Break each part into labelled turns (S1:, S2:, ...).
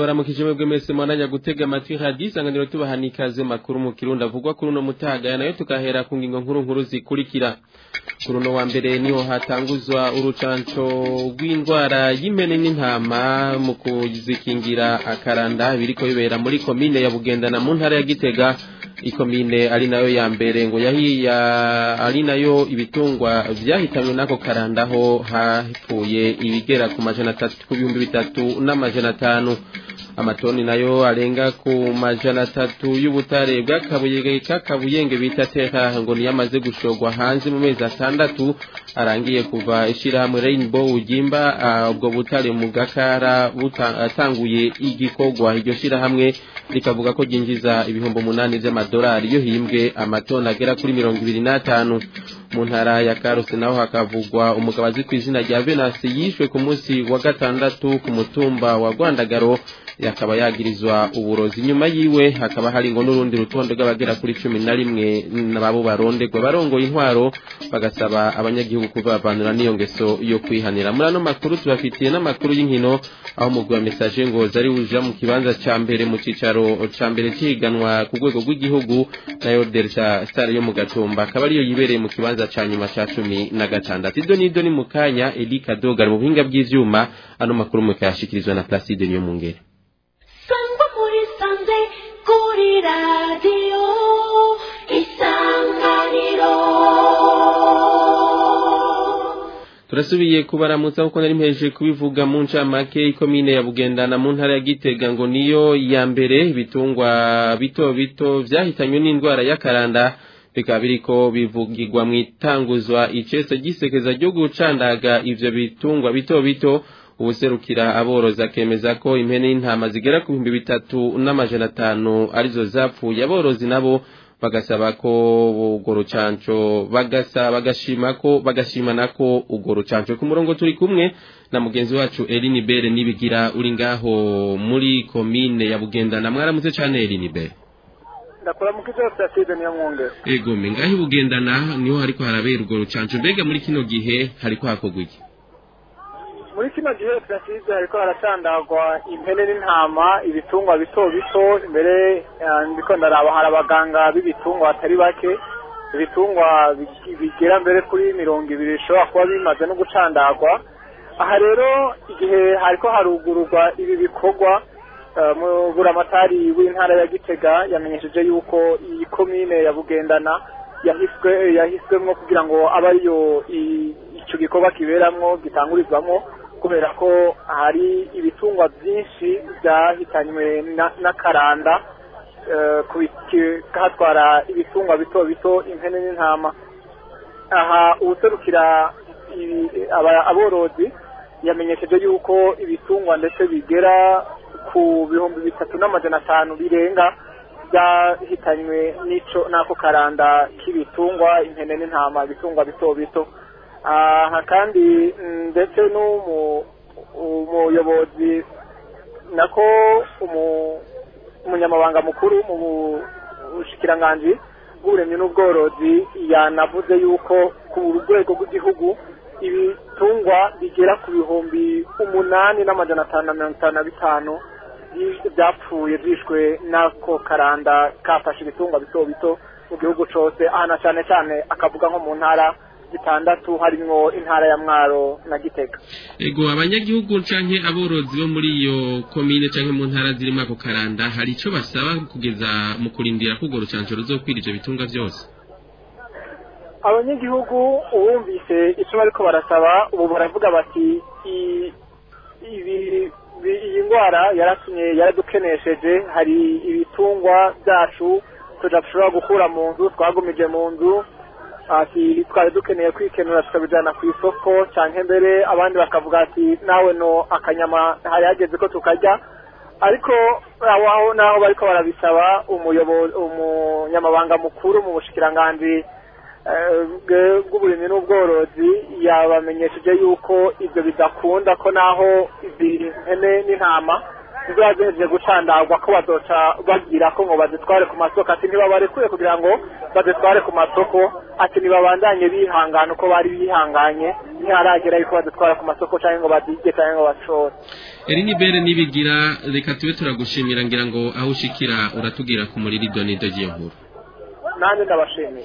S1: turabaramukije mwebwe mwese mwananya gutega amatwi radiyo isanganiro tubahana ikaze makuru mu kirundi avugwa kuri uno mutaga nayo tukahera ku ngingo nkuru nkuru zikurikira kuri uno wa mbere niho hatanguzwa urucanco rw'indwara y'impene n'intama mu kuzikingira akaranda biriko bibera muri komine ya bugendana mu ntara ya gitega ikomine ari nayo ya mbere ngo yahiya ari nayo ibitungwa vyahitanywe n'ako karandaho hapfuye ibigera ku majana atatu ku bihumbi bitatu n'amajana atanu amatoni nayo arenga ku majana atatu y'ubutare bw'akabuye k'akabuyenge bita teka ngo niyo amaze gushorwa hanze mu mezi atandatu arangiye kuva ishirahamwe Rainbow ugimba ubwo butare mu gakara atanguye igikorwa iryo shirahamwe rikavuga ko ryinjiza ibihumbi umunani vy'amadolari iyo himbwe amatoni agera kuri mirongo ibiri n'atanu mu ntara ya Karusi naho hakavugwa umugabo azi ku izina rya Venasi yishwe ku munsi wa gatandatu ku mutumba wa Rwandagaro yakaba yagirizwa uburozi nyuma yiwe hakaba hari ngo n'urundi rutonde rw'abagera kuri cumi na rimwe nabo barondegwa barongoye intwaro bagasaba abanyagihugu kuvavanura n'iyo ngeso yo kwihanira muri ano makuru tubafitiye n'amakuru y'inkino aho umugwi wa mesaje ngo zari wuja mu kibanza ca mbere mu cicaro ca mbere cihiganwa ku rwego rw'igihugu nayo Delta Star yo mu Gatumba akaba ariyo yibereye mu kibanza ca nyuma ca cumi na gatandatu ido n'ido ni mu kanya Eli Kadoga mu buhinga bw'ivyuma ano makuru mukayashikirizwa na Placide Niyomungere
S2: sangwa muri sanze kuri radiyo isanganiro
S1: turasubiye kubaramutsa kuko nari mpeje kubivuga mu ncamake ikomine ya bugendana mu ntara ya gitega ngo niyo ya mbere ibitungwa bito bito vyahitanywe n'indwara y'akaranda bikaba biriko bivugirwa mu itanguzwa iceso gisekeza ryo gucandaga ivyo bitungwa bito bito ubuserukira aborozi akemeza ko impene y'intama zigera ku bihumbi bitatu n'amajana atanu arizo zapfuye aborozi nabo bagasaba ko urwo rucanco bagasa bagashima ko bagashimana ko urwo rucanco ku murongo turi kumwe na mugenzi wacu Eline Bere nibigira uri ngaho muri komine ya Bugendana mwaramutse cyane Eline Bere
S3: ndakora mu kigo Placide niyo mwonge
S1: ego me ngaho Bugendana niho hariko harabera urwo rucanco mbega muri kino gihe hariko hakorwa iki
S3: muri kino gihe Placide hariko haracandagwa impene n'intama ibitungwa bito bito imbere ndiko ndaraba hari abaganga b'ibitungwa batari bake ibitungwa bigera mbere kuri mirongo ibiri bishobora kuba bimaze no gucandagwa aha rero igihe hariko harugururwa ibi bikorwa mu buramatari w'intara ya gitega yamenyesheje yuko iyi komine ya bugendana yahiswe yahiswemwo kugira ngo abe ariyo ico gikorwa kiberamwo gitangurizwamwo kubera ko hari ibitungwa byinshi byahitanywe n'akaranda hatwara ibitungwa bito bito impene n'intama aha uwuserukira aborozi yamenyesheje yuko ibitungwa ndetse bigera ku bihumbi bitatu n'amajana atanu birenga byahitanywe n'ico n'ako karanda k'ibitungwa impene n'intama ibitungwa bito bito aha kandi ndetse n'umuyobozi nako umunyamabanga mukuru mu bushikiranganji bw'uburemyi n'ubworozi yanavuze yuko ku rwego rw'igihugu ibitungwa bigera ku bihumbi umunani n'amajana atanu na mirongo itanu na bitanu byapfuye byishwe n'ako karanda kafashe ibitungwa bito bito mu gihugu cyose aha na cyane cyane akavuga nko mu ntara zitandatu harimwo intara ya mwaro na gitega
S1: ego abanyagihugu canke aborozi bo muri iyo komine canke mu ntara zirimo ako karanda hari ico basaba kugeza mu kurindira ko urwo rucanco ruzokwira ivyo bitungwa vyose
S3: abanyagihugu uwumvise ico bariko barasaba ubu baravuga bati iyi ndwara yaratumye yaradukenesheje hari ibitungwa byacu tudashobora gukura mu nzu twagumije mu nzu ati twari dukeneye kwikenura tukabijyana ku isoko cyangwa mbere abandi bakavuga ati nawe no akanyama hari hageze ko tukarya ariko aho naho bariko barabisaba umunyamabanga mukuru mu bushikiranganji bw'uburimyi n'ubworozi yabamenyesheje yuko ibyo bidakunda ko naho izi mpene n'intama zizoba zihejeje gucandagwa ko bazoca bagira ko ngo bazitware ku masoko ati ntibabarekuye kugira ngo bazitware ku masoko ati ntibabandanye bihangana uko bari bihanganye ntiharagera yuko bazitwara ku masoko cyangwa ngo bazirye cyangwa ngo bashore
S1: Erini Bere nibigira reka tube turagushimira ngira ngo aho ushikira uratubwira ku muriri donido nkuru
S3: nanjye ndabashimiye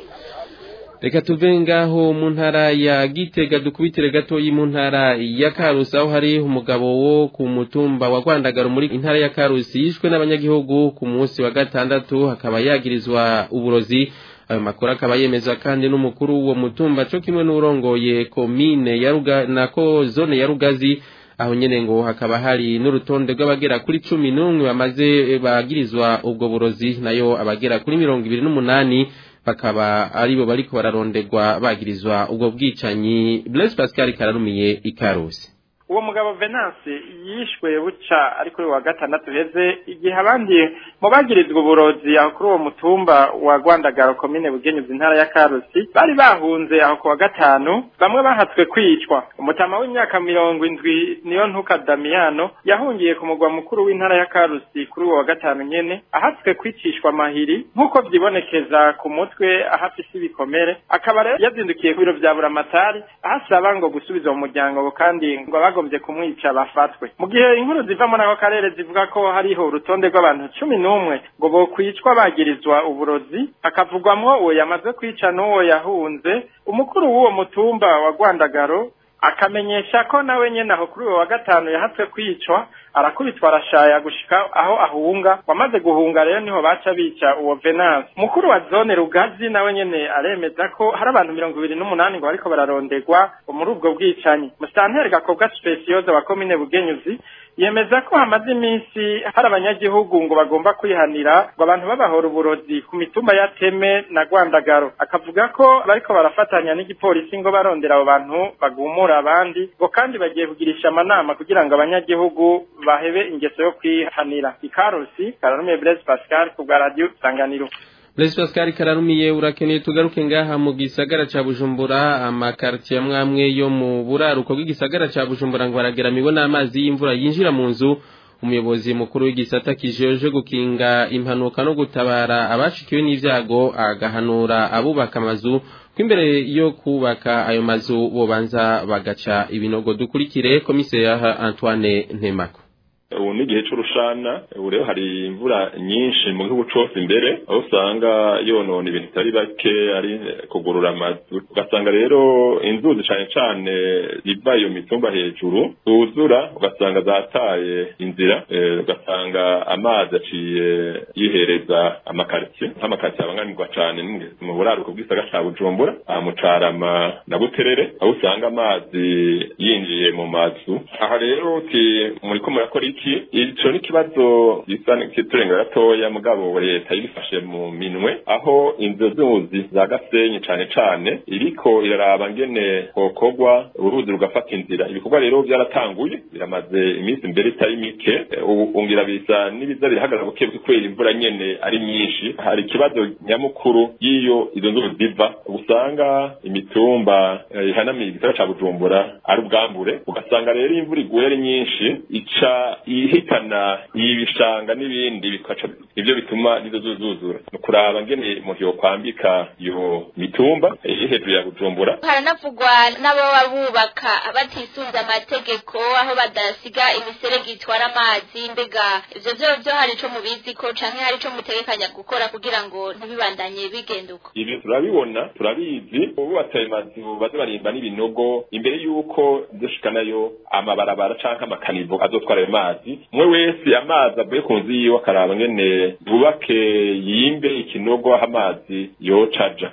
S1: Reka tuve ngaho mu ntara ya Gitega dukubitire gatoyi mu ntara ya Karusi aho hari umugabo wo ku mutumba wa Rwandagaro muri intara ya Karusi yishwe n'abanyagihugu ku munsi wa gatandatu hakaba yagirizwa uburozi ayo makuru akaba yemezwa kandi n'umukuru w'uwo mutumba cyo kimwe n'urongoye komine ya Ruga nako zone ya Rugazi aho nyene ngo hakaba hari n'urutonde rw'abagera kuri cumi n'umwe bamaze bagirizwa ubwo burozi nayo abagera kuri mirongo ibiri n'umunani bakaba aribo bariko bararondegwa bagirizwa ubwo bwicanyi Blaise Pascal kararumiye ikarusi
S4: uwo mugabo venance yishwe buca ari kuri wa gatandatu heze igihe abandi mu bagirizwa uburozi aho kuri uwo mutumba wa rwandagaro komine bugenyuzi intara ya karusi bari bahunze aho ku wa gatanu bamwe bahatswe kwicwa umutama w'imyaka mirongo indwi niyo ntuka damiyano yahungiye ku mugwa mukuru w'intara ya karusi kuri uwo wa gatanu nyene ahatswe kwicishwa amahiri nk'uko vyibonekeza ku mutwe aho afise ibikomere akaba rero yazindukiye ku biro vya buramatari ahasaba ngo gusubiza mu muryango kandi ngo bagombye kumwica bafatwe mu gihe inkuru ziva muri ako karere zivuga ko hariho urutonde rw'abantu cumi n'umwe ngo bokwicwa bagirizwa uburozi hakavugwamwo uwo yamaze kwica n'uwo yahunze umukuru w'uwo mutumba wa rwandagaro akamenyesha ko nawe nyene aho kuri uwo wa gatanu yahatswe kwicwa arakubitwa arashaya gushika aho ahunga wamaze guhunga rero niho baca bica uwo venance mukuru wa zone rugazi nawe nyene aremeza ko hari abantu mirongo ibiri n'umunani ngo bariko bararondegwa muri ubwo bwicanyi musitanteri gakobwa specioza wa komine bugenyuzi yemeza ko hamaze iminsi hari abanyagihugu ngo bagomba kwihanira ngo abantu babahora uburozi ku mitumba ya teme na rwandagaro akavuga ko bariko barafatanya n'igipolisi ngo barondera abo bantu bagumura abandi ngo kandi bagiye kugirisha amanama kugira ngo abanyagihugu bahebe ingeso yo kwihanira ikarusi kararumiye Blaise Pascal ku bwa radio Sanganiro
S1: Blaise Pascal kararumiye urakeneye tugaruke ngaha mu gisagara ca Bujumbura amakartier amwamwe yo mu buraruko bw'igisagara ca Bujumbura ngo barageramiwe n'amazi y'imvura yinjira mu nzu umuyobozi mukuru w'igisata kijeje gukinga impanuka no gutabara abashikiwe n'ivyago agahanura abubaka amazu ko imbere yo kubaka ayo mazu bobanza bagaca ibinogo dukurikire komiseri Antoine Ntemako
S5: ubu ni igihe c'urushana ubu rero hari imvura nyinshi mu gihugu cose imbere aho usanga yonona ibintu bitari bake ari kugurura amazu ugasanga rero inzuzi cane cane ziva iyo mitumba hejuru zuzura ugasanga zataye inzira ugasanga amazi aciye yihereza amakaritsiye nk'amakaritsiye abangamirwa cane mu buraruko bw'isaga ca bujumbura aha mu carama na buterere aho usanga amazi yinjiye mu mazu aha rero uti muriko murakora iki ico ni ikibazo gisa n'ikiturenga gatoya mugabo leta yibifashe mu minwe aho inzu zuzi za gasenyi cane cane iriko iraraba ngene hokorwa uruzi rugafata inzira ibikorwa rero byaratanguye biramaze iminsi mbere itari mike ubu ungira bisa n'ibiza birahagarara buke kubera imvura nyene ari myinshi hari ikibazo nyamukuru y'iyo izo nzuzi ziva usanga imitumba ihanamiye igisagara ca bujumbura ari ubwambure ugasanga rero imvura iguye ari nyinshi ica ihitana ibishanga n'ibindi bikaca ivyo bituma nizo zuzuzura ni kuraba ngene umuntu yokwambika iyo mitumba iri hejuru ya bujumbura
S6: haranavugwa n'ababa bubaka batisunze amategeko aho badasiga imiserege itwara amazi mbega ivyo vyo vyo hari ico mubizi ko canke hari ico mutegekanya gukora kugira ngo ntibibandanye bigenda uko
S5: ivyo turabibona turabizi bubatse ayo mazu baze barimba n'ibinogo imbere y'uko dushikanayo amabarabara canke amakanivo azotwara ayo mazi umwe wese amazi avuye ku nzu yiwe akaraba ngene bubake yimbe ikinogo aho amazi yocaja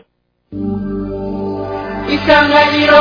S2: isanganiro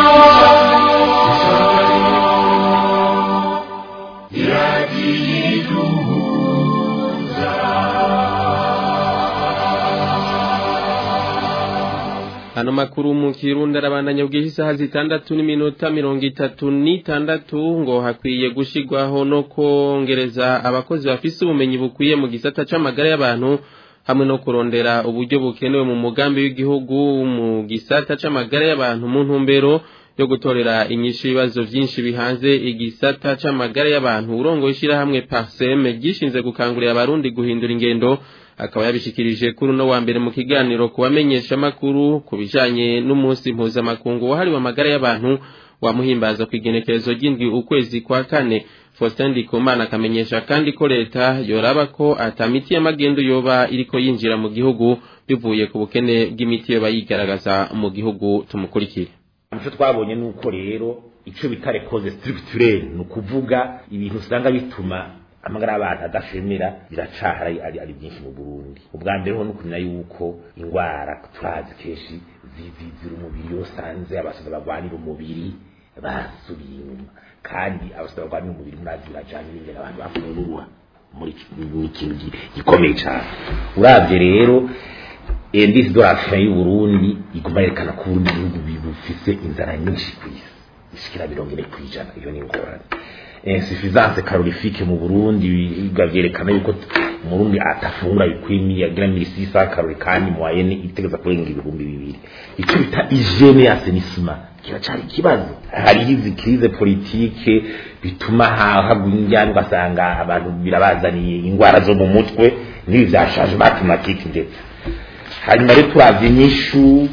S1: Ano makuru mu Kirundi arabandanya bw'isi isaha zitandatu n'iminota mirongo itatu n'itandatu ngo hakwiye gushigwaho no kongereza abakozi bafise ubumenyi bukwiye mu gisata c'amagara y'abantu hamwe no kurondera uburyo bukenewe mu mugambi w'igihugu mu gisata c'amagara y'abantu mu ntumbero yo gutorera inyishu ibibazo byinshi bihanze igisata c'amagara y'abantu urongoye ishirahamwe Parseme gishinze gukangurira abarundi guhindura ingendo akaba yabishikirije kuri uno wa mbere mu kiganiro kubamenyesha makuru kubijanye n'umunsi mpuzamakungu wahariwe amagara y'abantu wamuhimbaza ku igenekerezo ry'indwi ukwezi kwa kane Faustin Ndikumana akamenyesha kandi ko leta yoraba ko atamiti y'amagendo yoba iriko yinjira mu gihugu bivuye ku bukene bw'imiti yoba yigaragaza mu gihugu tumukurikire
S7: icyo twabonye ni uko rero icyo bita rekoze structurelle ni ukuvuga ibintu usanga bituma amagara y'abantu adashemera biracahara ari ari byinshi mu Burundi ubwa mbere ho nukumenya yuko ingwara turazi kenshi zizizira umubiri yosanze abasaza bagwanira umubiri basubiye inyuma kandi abasaza bagwanira umubiri murazi birajanye n'ingene abantu bafungura muri ikintu gikomeye cyane uravye rero indisi dorafiya y'u Burundi iguma yerekana ko Burundi bihugu bifise inzara nyinshi ku isi ishikira mirongo ine kw'ijana iyo ni ingorane insuffisance calorifique mu Burundi bigavyerekana yuko umurundi atafungura bikwimiye agira misi sa kalori kandi moyenne itegeza kurenga ibihumbi bibiri icyo bita hygiene ya assainissement kiracari ikibazo hari izi crise politique bituma hagwinjyana ugasanga abantu birabazaniye ingwara zo mu mutwe n'ibi vya changement climatique ndetse hanyuma rero turavye inyishu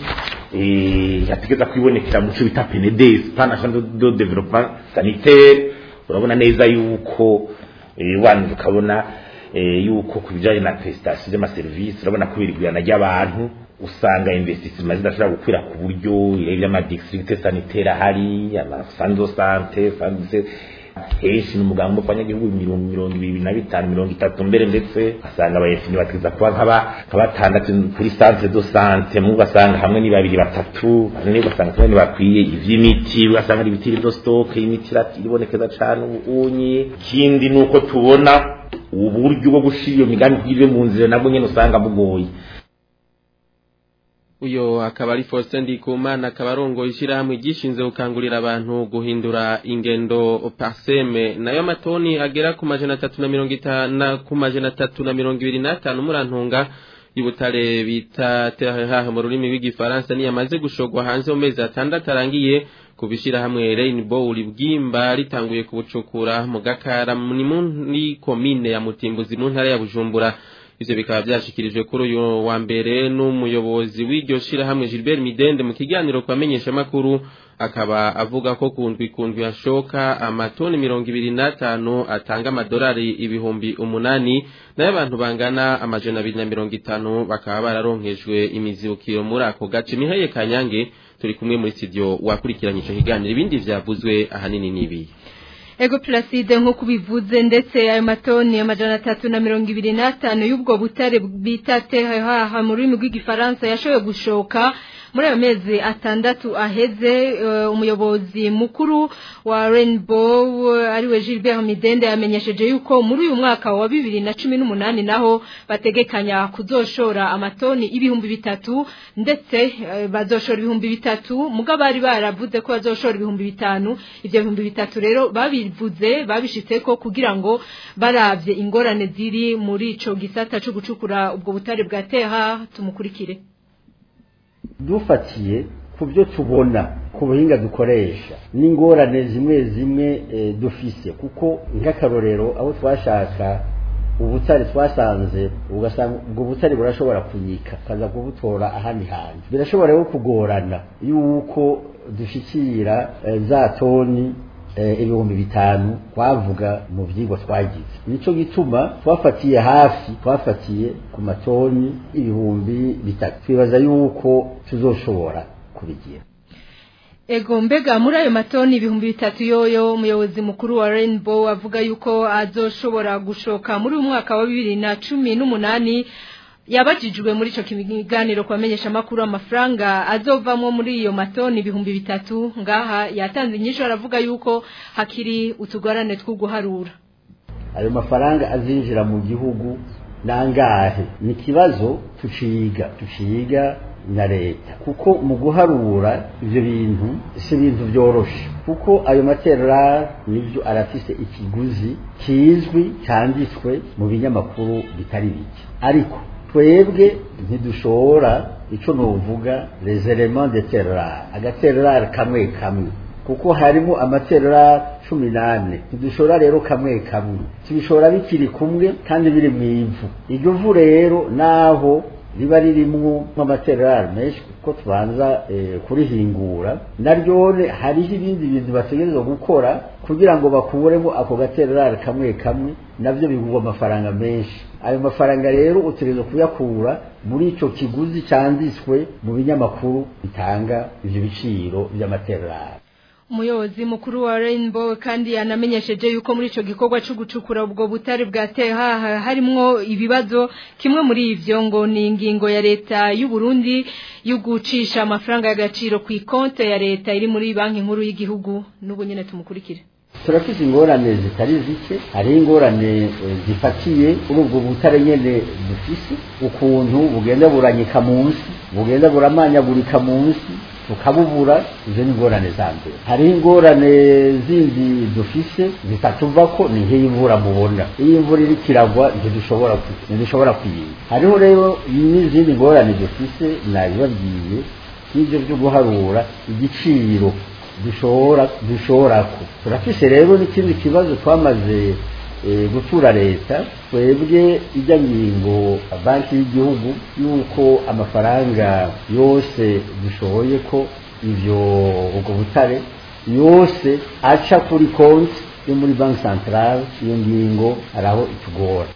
S7: yategeza kwibonekera mu cyo bita PNDS plan national de développement sanitaire urabona neza yuko wanje ukabona yuko ku bijanye na prestation z'amaserivisi urabona ko birigurana ry'abantu usanga investissement zidashobora gukwira ku buryo iby'amadistrict sanitaire ahari amasanzo sante sanze henshi n'umugambi w'abanyagihugu mirongo ibiri na bitanu mirongo itatu mbere ndetse asanga abayefini bategeza kuba nk'abatandatu kuri centre de sante mu ugasanga hamwe ni babiri batatu bane ugasanga kimwe ntibakwiye ivy'imiti ugasanga ari ibitiri do stock imiti iribonekeza cane ubunye ikindi ni uko tubona uburyo bwo gushira iyo migambi kugira mu nzira nabwo nyene usanga bugoye
S1: uyo akaba ari Faustin Ndikumana akaba arongoye ishyirahamwe gishinze gukangurira abantu guhindura ingendo parseme nayo amatoni agera ku majana atatu na mirongo itanu ku majana atatu na mirongo ibiri n'atanu murantunga y'ubutare bita terre mu rurimi rw'igifaransa niyo amaze gushogwa hanze mu mezi atandatu arangiye ku bishyirahamwe Rainbow Bwimba ritanguye kubucukura mu gakara ni muri komine ya Mutimbuzi mu ntara ya Bujumbura ivyo bikaba byashikirijwe kuri uyu wa mbere n'umuyobozi w'iryo shirahamwe Gilbert Midende mu kiganiro kwamenyesha makuru akaba avuga ko kundwi kundwi yashoka amatoni mirongo ibiri n'atanu atanga amadolari ibihumbi umunani nayo abantu bangana amajana abiri na mirongo itanu bakaba bararonkejwe imizibukiro muri ako gace mihaye kanyange turi kumwe muri studio wakurikiranye ico kiganiro ibindi vyavuzwe ahanini n'ibi
S8: Ego Placide nk'uko ubivuze ndetse ayo matoni amajana atatu na mirongo ibiri n'atanu y'ubwo butare bita tehaha mu rurimi rw'igifaransa yashoboye gushoka muri ayo mezi atandatu aheze umuyobozi mukuru wa Rainbow ariwe Gilbert Midende yamenyesheje yuko muri uyu mwaka wa bibiri na cumi n'umunani naho bategekanya kuzoshora amatoni ibihumbi bitatu ndetse bazoshora ibihumbi bitatu mugabo bari baravuze ko bazoshora ibihumbi bitanu ibyo bihumbi bitatu rero babivuze babishitse ko kugira ngo baravye ingorane ziri muri ico gisata cyo gucukura ubwo butare bwa teha tumukurikire
S9: dufatiye ku byo tubona ku buhinga dukoresha n'ingorane zimwe zimwe dufise kuko nk'akarorero aho twashaka ubutare twasanze ugasanga ubwo butare burashobora kunyika kaza kubutora ahandi hantu birashobora rero kugorana yuko dushyikira za toni ibihumbi bitanu twavuga mu byigwa twagize nicyo gituma twafatiye hafi twafatiye ku matoni ibihumbi bitatu twibaza yuko tuzoshobora kubigira
S8: Ego mbega muri ayo matoni ibihumbi bitatu yoyo umuyobozi mukuru wa Rainbow avuga yuko azoshobora gushoka muri uyu mwaka wa bibiri na cumi n'umunani yabajijwe muri ico kiganiro kwamenyesha makuru amafaranga azovamwo muri iyo matoni ibihumbi bitatu ngaha yatanze inyisho aravuga yuko hakiri utugorane two guharura
S9: ayo mafaranga azinjira mu gihugu nangahe ni kibazo tuciga tuciga na leta kuko mu guharura ivyo bintu si ibintu byoroshe kuko ayo materari nivyo arafise ikiguzi kizwi cyanditswe mu binyamakuru bitari bike ariko twebwe ntidushobora ico novuga les éléments de terroir agaterroir kamwe kamwe kuko harimo amaterroir cumi n'ane ntidushobora rero kamwe kamwe tubishobora bikiri kumwe kandi biri mu ivu iryo vu rero naho riba ririmwo amaterari menshi kuko tubanza kurihingura naryone hariho ibindi bintu bategerezwa gukora kugira ngo bakuremo ako gaterari kamwe kamwe nabyo bigurwa amafaranga menshi ayo mafaranga rero utegerezwa kuyakura muri icyo kiguzi cyanditswe mu binyamakuru bitanga ibyo biciro by'amaterari
S8: umuyobozi mukuru wa Rainbow kandi yanamenyesheje yuko muri ico gikorwa cyo gucukura ubwo butari bwateye haha harimwo ibibazo kimwe muri ivyo ngo ni ingingo ya leta y'u Burundi yo gucisha amafaranga y'agaciro ku ikonte ya leta iri muri banki nkuru y'igihugu n'ubu nyene tumukurikire
S9: turafite ingorane zitari zike hari ingorane zifatiye kuri ubwo butare nyene dufise ukuntu bugenda buranyika munsi bugenda buramanyagurika munsi tukabubura izo ni ingorane za mbere hariho ingorane zindi dufise zitatuva ko ni nk'iy'imvura mubona iyo imvura iri kiragwa ntidushobora ntidushobora kuyiga hariho rero n'izindi ngorane dufise nabibabwiye nk'ibyo byo guharura igiciro dushobora dushorako turafise rero n'ikindi kibazo twamaze gutura leta twebwe ijya ngingo banki y'igihugu yuko amafaranga yose dushoboye ko ivyo ubwo butare yose aca kuri konti yo muri banki centrale iyo ngingo araho itugora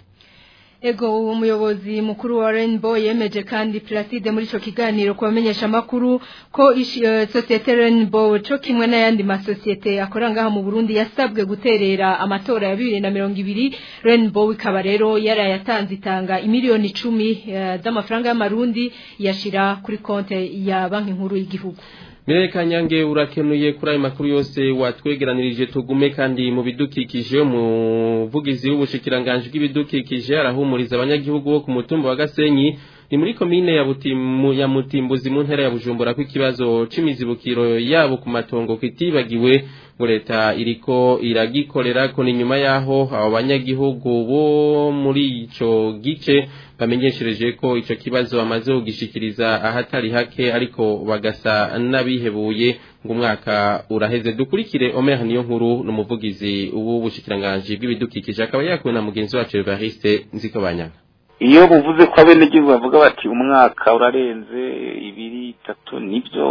S8: Ego uwo muyobozi mukuru wa Rainbow yemeje kandi Placide muri ico kiganiro kubamenyesha makuru ko uh, societe Rainbow co kimwe n'ayandi masosiete akora ngaha mu Burundi yasabwe guterera amatora ya 2020 Rainbow ikaba rero yarayatanze itanga imiliyoni 10 uh, z'amafaranga y'amarundi yashira kuri konte ya banki nkuru y'igihugu
S1: Mireye Kanyange urakenuye kuri ayo makuru yose watwegeranirije tugume kandi mu bidukikije umuvugizi w'ubushikiranganje bw'ibidukikije arahumuriza abanyagihugu bo ku mutumba wa Gasenyi ni muri komine ya Butimu ya Mutimbuzi mu ntara ya Bujumbura ko ikibazo c'imizibukiro yabo ku matongo kitibagiwe ngo leta iriko iragikorera ko ni nyuma yaho abo banyagihugu bo muri ico gice bamenyeshereje ko ico kibazo bamaze kugishikiriza ahatari hake ariko bagasa n'abihebuye ngo umwaka uraheze dukurikire Omer niyo nkuru n'umuvugizi w'ubushikiranganje bw'ibidukikije akaba yakuwe na mugenzi wacu Evariste Nzikobanyanga
S10: iyo buvuze ko abenegihugu bavuga bati umwaka urarenze ibiri itatu nibyo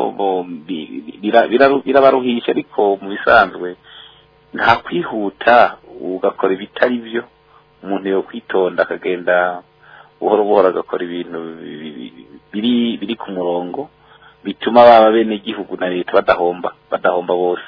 S10: birabaruhisha ariko mu bisanzwe nta kwihuta ugakora ibitari byo umuntu yo kwitonda akagenda buhoro buhoro agakora ibintu biri biri ku murongo bituma baba benegihugu na leta badahomba badahomba bose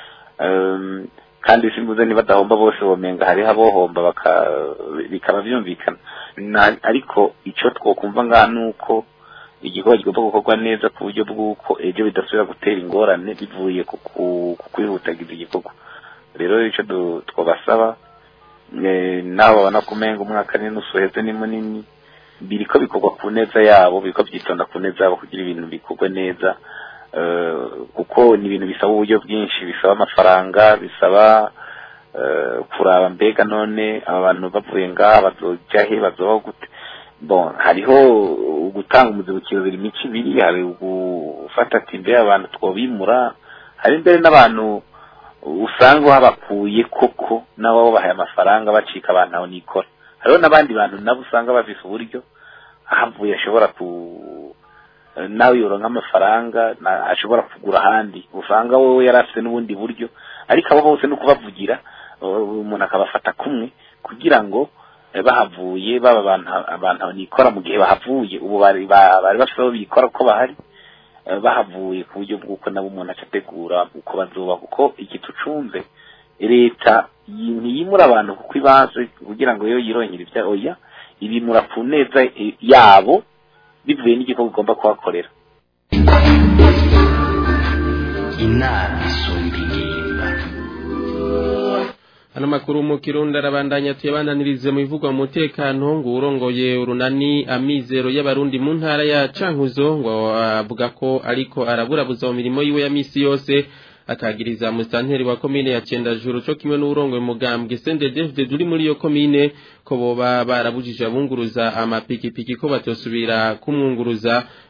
S10: kandi simbuze ni badahomba bose bomenga hariho abohomba bikaba byumvikana ariko icyo twokumva ngaha ni uko igikorwa kigomba gukorwa neza ku buryo bw'uko ejo bidasubira gutera ingorane bivuye ku kwihutagiza igikorwa rero icyo twabasaba naho babona kumenga umwaka n'inusu uheze ni munini biriko bikorwa ku neza yabo biriko byitonda ku neza yabo kugira ibintu bikorwe neza kuko ni ibintu bisaba uburyo bwinshi bisaba amafaranga bisaba kuraba mbega none aba bantu bavuye ngaha bazoja he bazobaho gute bon hariho gutanga umuzibukiro biri mico ibiri hari gufata ati mbere abantu twobimura hari mbere n'abantu usanga babakuye koko nabo babahaye amafaranga bacika abantu aho nikora hariho n'abandi bantu nabo usanga bafise uburyo ahavuye ashobora ku nawe yoronka amafaranga ashobora kugura ahandi usanga wowe yari afite n'ubundi buryo ariko abo bose ni ukubavugira umuntu akabafata kumwe kugira ngo bahavuye baba abantu nikora mu gihe bahavuye ubu bari bafite aho bikora ko bahari bahavuye ku buryo bw'uko nabo umuntu acategura uko bazuba kuko iki tucunze leta ntiyimura abantu kuko ibaze kugira ngo yo yirongere ibya oya ibimura ku neza yabo bivuye n'igikorwa ugomba kuhakorera
S11: inama isumba ingimba
S1: Hano makuru mu Kirundi arabandanya tuyabandanirize mu bivugwa mu mutekano ngo urongoye urunani amizero y'abarundi mu ntara ya Cankuzo ngo avuga ko ariko araburabuza mu mirimo yiwe ya misi yose akagiriza musanteri wa komine ya Cendajuru cyo kimwe n'urongoye mugambwe CNDD duri muri iyo komine ko boba barabujije abunguruza amapikipiki ko batosubira kumwunguruza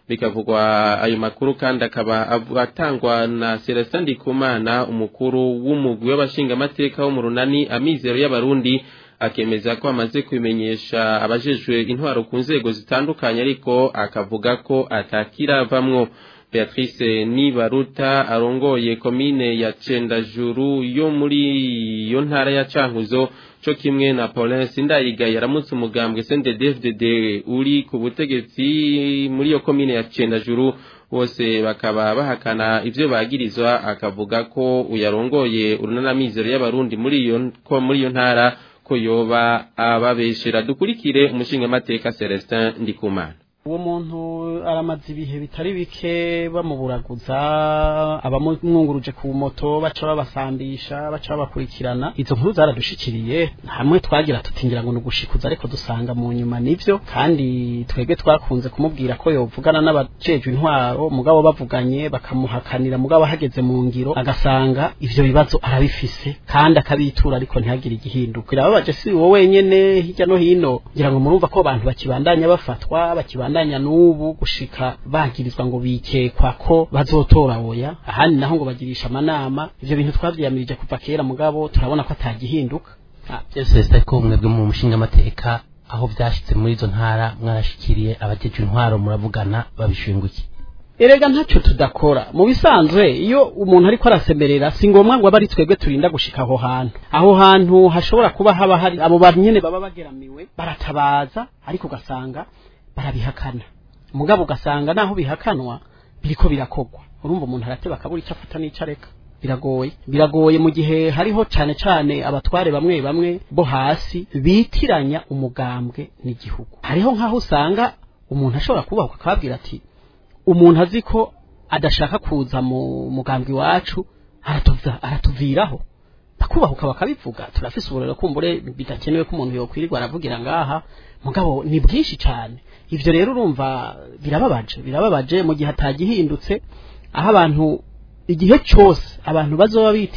S1: bikavugwa ayo makuru kandi akaba atangwa na Celestin Ndikumana umukuru w'umugwi w'abashingamateka wo mu runani amizero y'abarundi akemeza ko amaze kubimenyesha abajejwe intwaro ku nzego zitandukanye ariko akavuga ko atakiravamwo Beatrice Nibaruta arongoye komine ya Cendajuru yo muri iyo ntara ya Cankuzo co kimwe na Paulin Sindayiga yaramutse umugambwe CNDD-FDD uri ku butegetsi muri iyo komine ya Cendajuru bose bakaba bahakana ivyo bagirizwa akavuga ko uyarongoye urunanamizero y'abarundi muri iyo ko muri iyo ntara ko yoba ababeshera dukurikire umushinga mateka Celestin Ndikumana
S12: uwo muntu aramaze ibihe bitari bike bamuburaguza abamwunguruje ku moto baca babasambisha baca babakurikirana izo nkuru zaradushikiriye hamwe twagira tutingira ngo nugushikuza ariko dusanga mu nyuma nivyo kandi twebwe twakunze kumubwira ko yovugana n'abajejwe intwaro mugabo bavuganye bakamuhakanira mugabo hageze mu ngiro agasanga ivyo bibazo arabifise kandi akabitura ariko ntihagire igihinduka birababaje si wowe wenyene hirya no hino ngira ngo murumva ko abantu bakibandanya bafatwa bakibandanya n'ubu gushika bagirizwa ngo bikekwa ko bazotora oya ahandi naho ngo bagirisha amanama ivyo bintu twavyiyamirije kuva kera mugabo turabona ko atagihinduka
S13: byose sita ko mwebwe mu mushinga amateka aho vyashitse muri izo ntara mwarashikiriye abajeje intwaro muravugana babishinguye
S12: erega ntacyo tudakora mu bisanzwe iyo umuntu ariko arasemerera si ngombwa ngo abe ari twebwe turinda gushika aho hantu aho hantu hashobora kuba haba hari abo banyene baba bageramiwe baratabaza ariko ugasanga barabihakana mugabo ugasanga naho bihakanwa biriko birakogwa urumva umuntu arateba akabura icyo afata n'ico areka biragoye biragoye mu gihe hariho cane cane abatware bamwe bamwe bo hasi bitiranya umugambwe n'igihugu hariho nk'aho usanga umuntu ashobora kubahuka akababwira ati umuntu azi ko adashaka kuza mu mugambwe iwacu aratuva aratuviraho bakubahuka bakabivuga turafise uburero kumbure bidakenewe ko umuntu yokwirirwa aravugira ngaha mugabo ni bwinshi cyane ivyo rero urumva birababaje birababaje mu gihe atagihindutse aho abantu igihe cyose abantu bazoba biti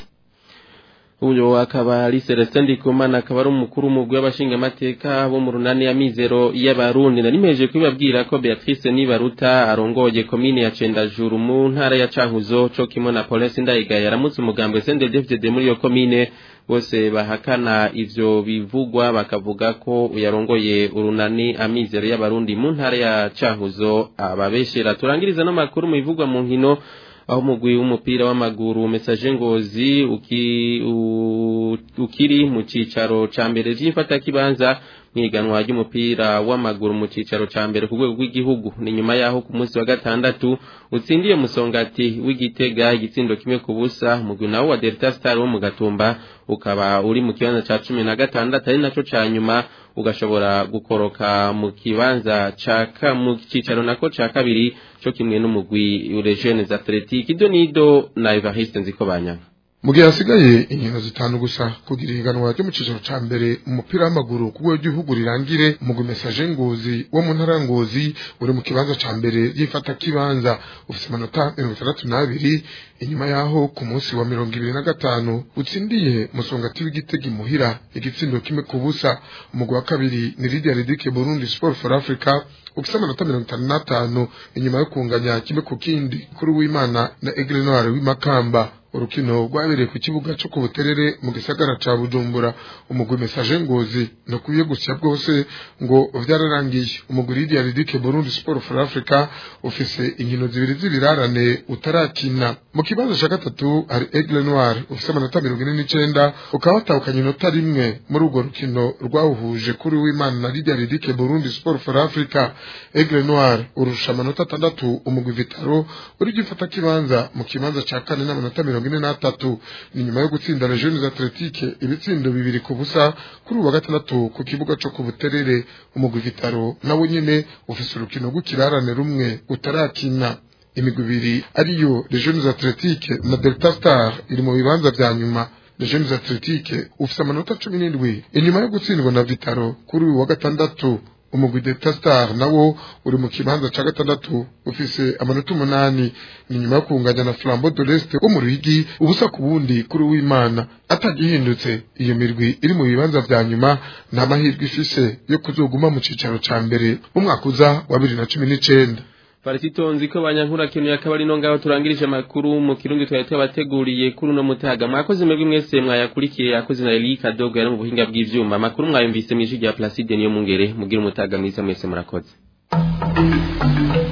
S1: uyo akaba ari Celestin Ndikumana akaba ari umukuru w'umugwi w'abashingamateka bo mu runani ya mizero y'abarundi nari mpeje kubibabwira ko Beatrice Nibaruta arongoye komine ya Cendajuru mu ntara ya Cankuzo co kimwe na Paulin Ndayiga yaramutse umugambwe CNDD-FDD muri iyo komine bose bahakana ivyo bivugwa bakavuga ko uyarongoye urunani amizero y'abarundi mu ntara ya Cankuzo ababeshera turangiriza no makuru mu bivugwa mu nkino aho umugwi w'umupira w'amaguru message ngozi uki, u, ukiri mu cicaro ca mbere vy'imfata kibanza mwiganwa ry'umupira w'amaguru mu cicaro ca mbere ku rwego rw'igihugu ni nyuma yaho ku munsi wa gatandatu utsindiye musongati w'igitega igitsindo kimwe ku busa umugwi nawo wa Delta Star wo mu Gatumba ukaba uri mu kibanza ca cumi na gatandatu ari naco ca nyuma ugashobora gukoroka mu kibanza ca mu cicaro nako ca kabiri co kimwe n'umugwi Urejeunes Athletic ido nido na Evariste Nzikobanya
S14: mu gihe hasigaye inkino zitanu gusa kugira ihiganwa ryo mu cicaro ca mbere umupira w'amaguru ku rwego rw'igihugu rirangire umugwi mesaje ngozi wo mu ntara ngozi uri mu kibanza ca mbere y'ifata kibanza ufise amanota mirongo itandatu n'abiri inyuma yaho ku munsi wa mirongo ibiri na gatanu utsindiye musongati w'igitego imuhira igitsindo kimwe ku busa umugwi wa kabiri ni Lydia Ridike Burundi Sport for Africa ufise amanota mirongo itanu n'atanu inyuma yo kunganya kimwe ku kindi kuri w'imana na Aigle Noir w'imakamba urukino rwabereye ku kibuga cyo ku buterere mu gisagara ca Bujumbura umugwi message ngozi no kubiye gusya bwose ngo vyararangiye umugwi Lydia Ridike Burundi Sport for Africa ufise inkino zibiri zibirarane utarakina mu kibanza ca gatatu hari Aigle Noir ufise amanota mirongo ine n'icenda ukaba watahukanye inota rimwe muri urwo rukino rwawuhuje kuri w'Imana na Lydia Ridike Burundi Sport for Africa Aigle Noir urusha amanota atandatu umugwi Vitaro uri gifata kibanza mu kibanza ca kane n'amanota mirongo ine n'atatu ni nyuma yo gutsinda Legiones Athletique ibitsindo bibiri ku busa kuri uwa gatandatu ku kibuga co ku Buterere umugwi Vitaro nawe nyene ufise urukino rw'ikirarane rumwe utarakina imigwi ibiri ariyo Legiones Athletique na Delta Star iri mu bibanza vya nyuma Legiones Athletique ufise amanota cumi n'indwi inyuma yo gutsindwa na Vitaro kuri uyu wa gatandatu umugwi Delta Star nawo uri mu kibanza ca gatandatu ufise amanota umunani ni nyuma yo kunganya na Flambeau de l'Est wo mu Ruyigi ubusa ku bundi kuri w'Imana atagihindutse iyo mirwi iri mu bibanza vya nyuma nta mahirwe ifise yo kuzoguma mu cicaro ca mbere mu mwaka uza wa bibiri na cumi n'icenda
S1: Parasitonzi ko banyankura kintu yakabari no ngaho turangirije amakuru mu kirundi twari twabateguriye kuri no mutaga mwakoze mwebwe mwese mwayakurikiye yakoze na Elika Dogo yari mu buhinga bw'ivyuma amakuru mwayumvise mu ijwi rya Placide niyo mungere mugira umutaga mwiza mwese murakoze